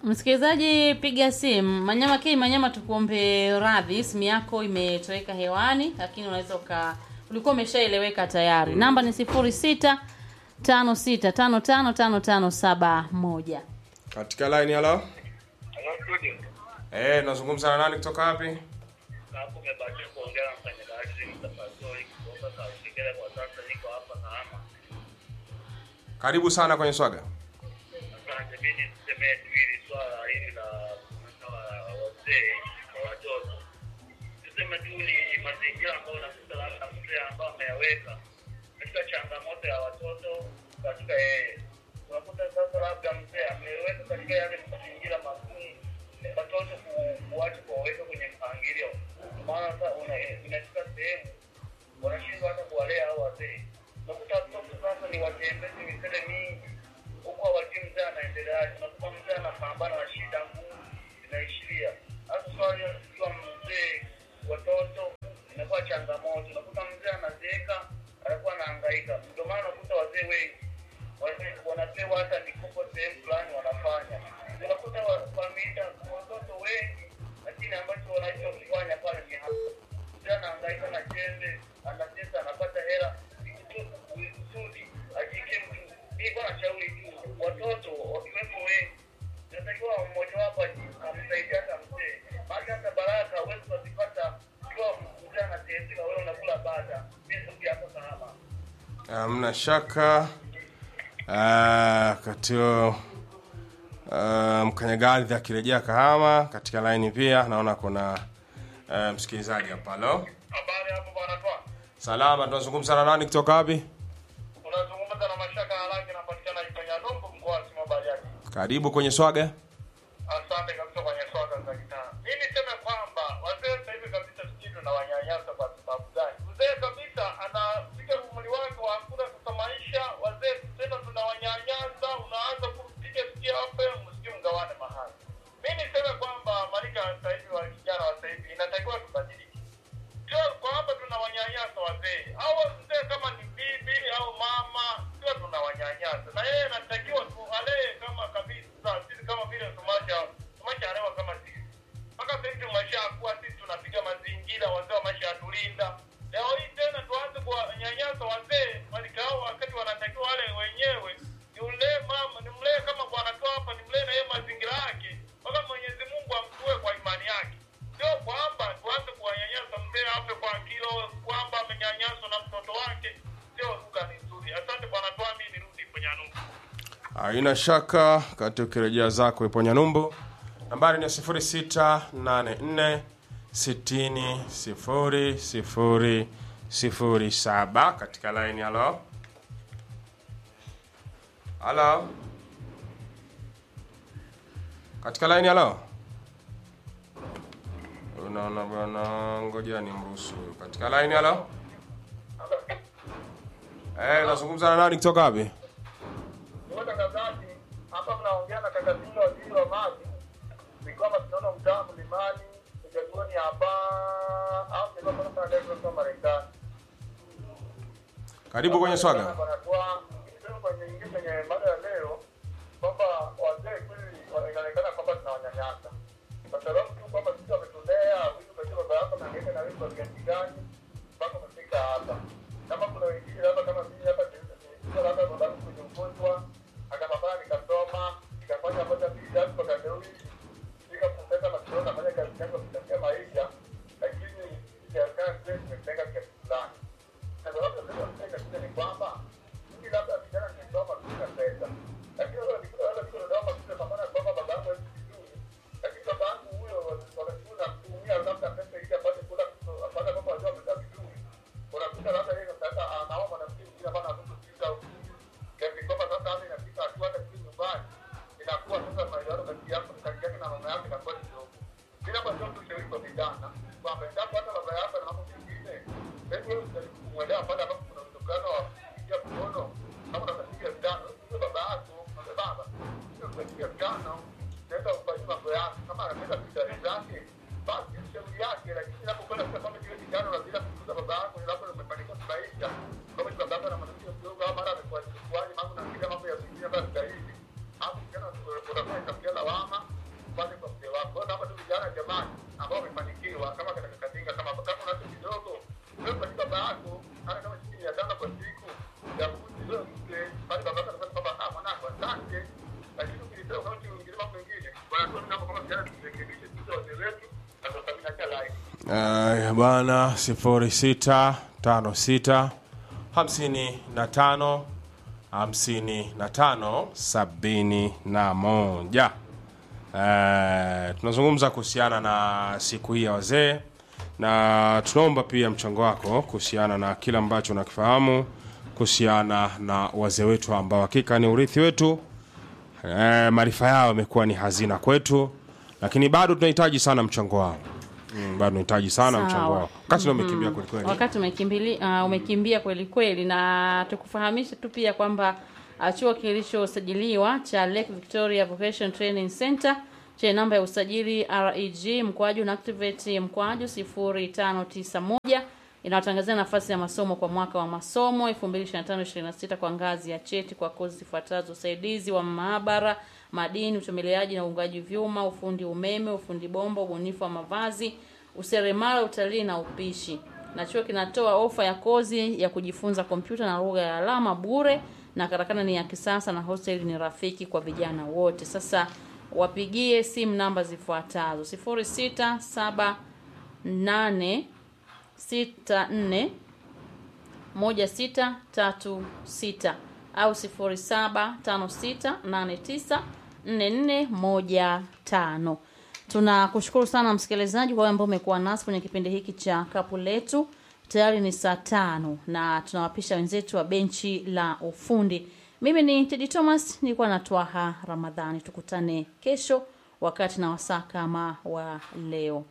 Msikilizaji, piga simu Manyama K Manyama, tukuombe radhi, simu yako imetoweka hewani, lakini unaweza uka ulikuwa umeshaeleweka tayari. Namba ni sifuri sita tano sita tano tano tano tano saba moja. Katika line halo. Hello, studio. Eh, nazungumza na nani kutoka wapi? Hapo umebakia kuongea na mfanyakazi mtafadhali kutoka Sauti Kele kwa sasa niko hapa Kahama. Karibu sana kwenye swaga. Asante, mimi nisemee tu hili swala hili la kuondoa wazee kwa watoto. Tuseme tu ni mazingira ambayo unakuta labda mzee ambao ameyaweka katika changamoto ya watoto katika yeye. Unakuta sasa labda mzee ameweka katika yale mazingira magumu watoto ku- kuacha kuwaweka kwenye mpangilio. Maana sasa una- inafika sehemu wanashindwa hata kuwalea hao wazee. Unakuta watoto sasa ni watembezi misele mingi huku hawajui mzee anaendeleaje. Unakuta mzee anapambana na shida ngumu zinaishiria. Hasa swali la kujua mzee watoto inakuwa changamoto. Unakuta mzee anazeeka anakuwa anahangaika. Ndio maana unakuta wazee wengi wazee wanapewa hata mikopo sehemu fulani wanafanya. Unakuta wa- familia watoto wengi, lakini ambacho wanachokifanya pale ni hapa mzee anahangaika na jembe, anacheza, anapata hela ili tu kusudi ajikimu. Mimi kwa nashauri tu watoto wakiwepo wengi, inatakiwa mmoja wapo aji- amsaidia hata mzee, maana hata baraka huwezi kuzipata ikiwa mzee anateseka, wewe unakula bata. Mimi ndugu yako Kahama. Hamna shaka. Ah, katio uh, mkanyagaridhi akirejea Kahama katika line pia naona kuna uh, msikilizaji hapa. Halo. Habari hapo bwana Twa. Salama, tunazungumza na nani kutoka wapi? Unazungumza na Mashaka Haraki, napatikana Ifanya Dombo, mkoa wa Sima Bariadi. Karibu kwenye swaga. Asante kabisa kwenye swala za kitaa. Mimi niseme kwamba wazee sasa hivi kabisa sijui tunawanyanyasa kwa sababu gani? Mzee kabisa anafika umri wake wa hakuna kusamaisha, wazee tena tunawanyanyasa, unaanza kupiga sikia hapo, msikie mgawane mahali. Mimi niseme kwamba marika ya sasa hivi wa vijana wa sasa hivi inatakiwa tubadilike. Sio kwamba tunawanyanyasa wazee au mzee kama ni bibi au mama, sio tunawanyanyasa, na yeye anatakiwa tuwalee kama kabisa, sisi kama vile tumacha tumachalewa kama sisi mpaka sasa hivi tumeshakuwa sisi tunapiga mazingira, wazee wamesha yatulinda. Leo hii tena tuanze kuwanyanyasa wazee walikao, wakati wanatakiwa wale wenyewe nimlee mama, nimlee kama bwana tu hapa, nimlee na yeye mazingira yake, mpaka Mwenyezi Mungu amtue kwa imani yake. Sio kwamba tuanze kuwanyanyasa mzee afe kwa kilo, kwamba amenyanyaswa na mtoto wake. Sio lugha ni nzuri. Asante bwana Twami, nirudi kwenye anumu. Haina shaka kati ukirejea zako ipo Nyanumbu. Nambari ni 0684 60 sifuri sifuri sifuri saba katika line. Halo, halo, katika line. Halo, unaona bwana, ngoja ni mruhusu huyu katika line. Halo, eh, nazungumza na nani kutoka wapi? Mtangazaji, hapa mnaongea na kaka Singa, waziri wa maji. Ni kwamba tunaona mtaa mlimani uchaguzi hapa au ndio kama kuna Dar es Salaam Marekani. Karibu kwenye swaga. Wanatoa nisema kwenye ingia kwenye mada ya leo kwamba wazee kweli wa- inaonekana kwamba tunawanyanyasa kwa sababu tu kwamba sisi wametulea vitu kwa baba yako na ngine na wewe kwa kiasi gani mpaka umefika hapa. Kama kuna wengine labda kama mimi hapa nilikuwa labda baba yangu kwenye ugonjwa akapambana nikasoma nikafanya moja mbili tatu mpaka leo hii fika sasa masomo nafanya kazi yangu ya kutafuta maisha lakini serikali zetu imetenga kiasi fulani na sababu ya kutenga kiasi ni kwamba mimi labda vijana nimesoma kuna pesa lakini wale walikuwa wale walikuwa ndio kama pamoja kwamba baba yangu hawezi vizuri lakini baba yangu huyo wakati huo namtumia labda pesa ili apate kula apate kwamba wajua amekaa vizuri unakuta labda yeye sasa anaomba mwanamke mwingine ambaye anatoka kuuza kiasi kwamba sasa hata inafika hatua hata kule nyumbani inakuwa sasa maelewano kati yako kati yake na mama yake inakuwa kidogo bila kwa sababu tushauri kwa vijana kwamba endapo hata baba yako na mambo mengine hebu wewe kumwelewa pale ambapo kuna utokano wa kupiga mkono kama unakapiga vitano sio baba yako na baba sio kupiga vitano nenda ufanye mambo yako kama anapenda bidhaa zake basi shauri yake lakini inapokwenda sasa kama kile kijana na bila kukuza baba yako ni labda umefanikiwa kimaisha kama ni baba yako na mwanamke mdogo au mara amekuwa kuaje mambo na kile mambo ya vingine basi zaidi hapo kijana unafanya itafikia lawama Uh, bwana sifuri sita tano sita hamsini na tano hamsini na tano sabini na moja. Uh, tunazungumza kuhusiana na siku hii ya wazee na tunaomba pia mchango wako kuhusiana na kile ambacho unakifahamu kuhusiana na wazee wetu ambao hakika ni urithi wetu. Eh, maarifa yao yamekuwa ni hazina kwetu, lakini bado tunahitaji sana mchango wao. Mm, bado tunahitaji sana Sawa. mchango wao. Wakati mm umekimbia kwelikweli. wakati umekimbili, uh, umekimbia kweli kweli, na tukufahamishe tu pia kwamba uh, chuo kilichosajiliwa cha Lake Victoria Vocation Training Center chenye namba ya usajili REG mkwaju na activate mkwaju 0591 inawatangazia nafasi ya masomo kwa mwaka wa masomo 2025-26 kwa ngazi ya cheti kwa kozi zifuatazo: usaidizi wa maabara, madini, uchomeleaji na uungaji vyuma, ufundi umeme, ufundi bomba, ubunifu wa mavazi, useremala, utalii na upishi. Na chuo kinatoa ofa ya kozi ya kujifunza kompyuta na lugha ya alama bure, na karakana ni ya kisasa na hostel ni rafiki kwa vijana wote. Sasa wapigie simu namba zifuatazo: 0678 sita nne moja sita tatu sita au sifuri saba tano sita nane tisa nne nne moja tano. Tunakushukuru sana msikilizaji kwa wale ambao umekuwa nasi kwenye kipindi hiki cha kapu letu. Tayari ni saa tano na tunawapisha wenzetu wa benchi la ufundi. Mimi ni Tedi Thomas, nilikuwa na Twaha Ramadhani. Tukutane kesho wakati na wasaa kama wa leo.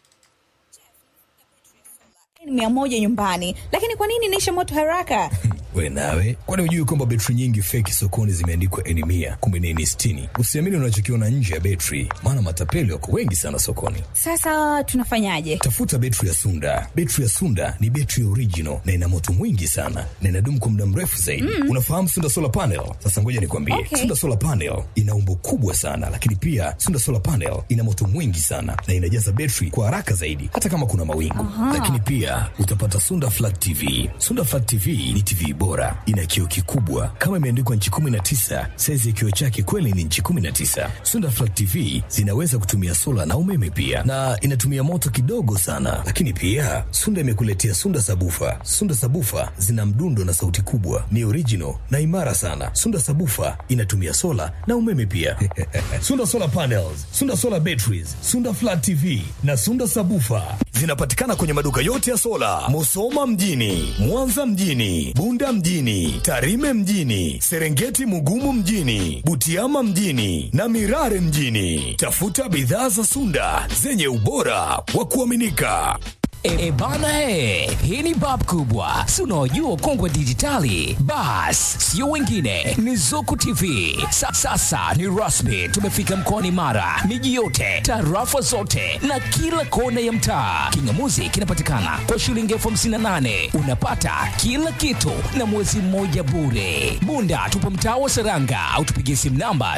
mia moja nyumbani lakini kwa nini inaisha moto haraka we nawe kwani hujui kwamba betri nyingi feki sokoni zimeandikwa eni mia kumbe ni eni sitini usiamini unachokiona nje ya betri maana matapeli wako wengi sana sokoni sasa tunafanyaje tafuta betri ya sunda betri ya sunda ni betri original na ina moto mwingi sana na inadumu kwa muda mrefu zaidi mm. unafahamu sunda solar panel sasa ngoja nikwambie Okay. sunda solar panel ina umbo kubwa sana lakini pia sunda solar panel ina moto mwingi sana na inajaza betri kwa haraka zaidi hata kama kuna mawingu lakini pia utapata sunda flat tv sunda flat tv ni tv bora ina kioo kikubwa kama imeandikwa nchi 19 saizi ya kioo chake kweli ni nchi 19 sunda flat tv zinaweza kutumia sola na umeme pia na inatumia moto kidogo sana lakini pia sunda imekuletea sunda sabufa sunda sabufa zina mdundo na sauti kubwa ni original na imara sana sunda sabufa inatumia sola na umeme pia sunda solar panels sunda solar batteries sunda flat tv na sunda sabufa zinapatikana kwenye maduka yote ya sola musoma mjini mwanza mjini bunda mjini tarime mjini serengeti mugumu mjini butiama mjini na mirare mjini tafuta bidhaa za sunda zenye ubora wa kuaminika E, e bana e, hii ni bab kubwa, si unaojua ukongwe wa dijitali? Bas, sio wengine, ni Zuku TV. Sa, sasa ni rasmi, tumefika mkoani Mara, miji yote, tarafa zote na kila kona ya mtaa. Kingamuzi kinapatikana kwa shilingi elfu hamsini na nane unapata kila kitu na mwezi mmoja bure. Bunda tupo mtaa wa Seranga au tupigie simu namba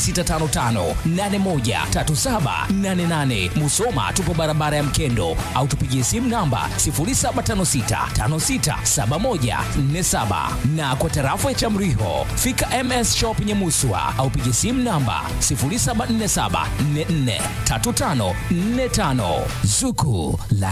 0655813788. Musoma tupo barabara ya Mkendo au tupigie simu namba 0756567147 na kwa tarafa ya Chamriho fika MS Shop Nyamuswa au pigie simu namba 0747443545 Zuku la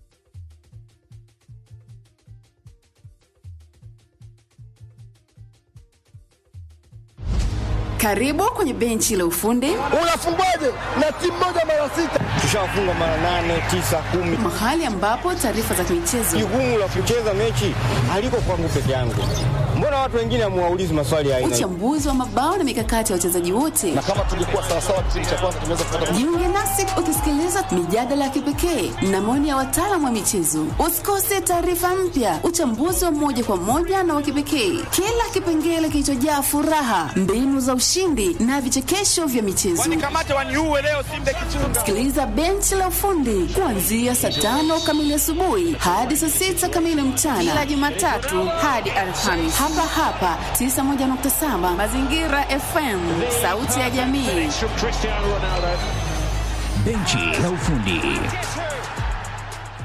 Karibu kwenye benchi la ufundi, Unafungwaje na timu moja mara sita? Tushafunga mara nane, tisa, kumi. mahali ambapo taarifa za michezo, Jukumu la kucheza mechi haliko kwangu peke yangu. Mbona watu wengine hamuwaulizi maswali ya aina hii? uchambuzi wa mabao na mikakati ya wachezaji wote. Kama tungekuwa sawasawa kipindi cha kwanza tunaweza kupata Jiunge nasi ukisikiliza mijadala ya kipekee na maoni ya wataalamu wa michezo. Usikose taarifa mpya, uchambuzi wa moja kwa moja na wa kipekee, kila kipengele kilichojaa furaha, mbinu za ushindi na vichekesho vya michezo. Sikiliza benchi la ufundi kuanzia saa tano kamili asubuhi hadi saa sita kamili mchana kila Jumatatu hadi Alhamisi hapa hapa 91.7 Mazingira FM, sauti ya jamii. benchi la ufundi.